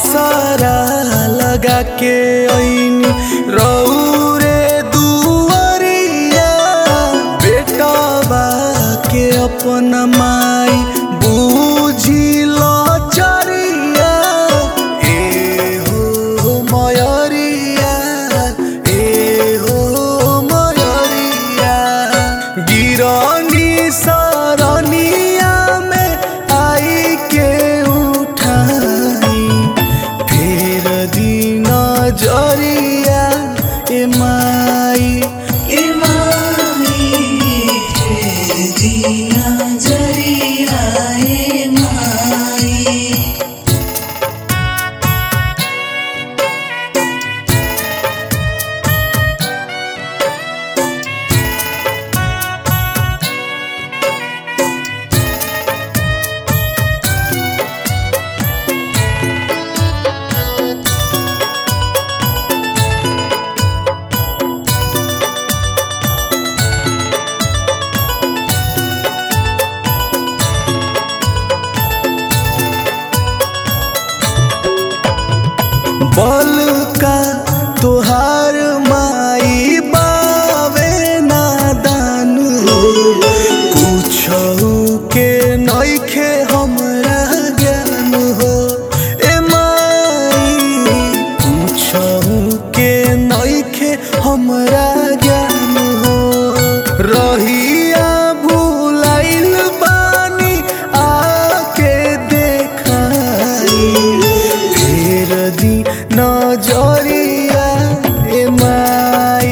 सारा लगा के ऐनी रौरे दुआरिया बेटवा के अपन माई बूझिल चरिया ए हो मयरिया ए हो मयरिया गिरनी सरनिया में आई के उठाई फेर दिन जरिया ए माई बल का तोहार माई बावे नादान हो कुछहु के नइखे हमरा ज्ञान हो ए माई कुछहु के नइखे हमरा ज्ञान हो रहिया भुलाइल बानी आके देखाई फेर दी नजरिया ए माई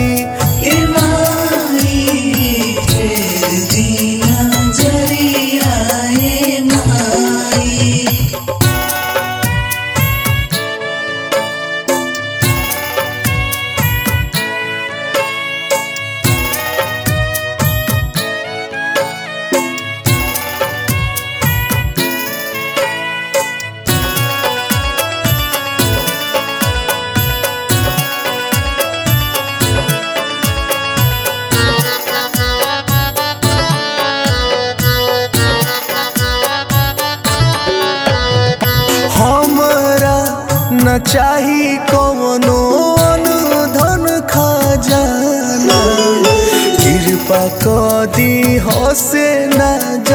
हमरा न चाही कवनो धन खजाना कृपा क दी हसे न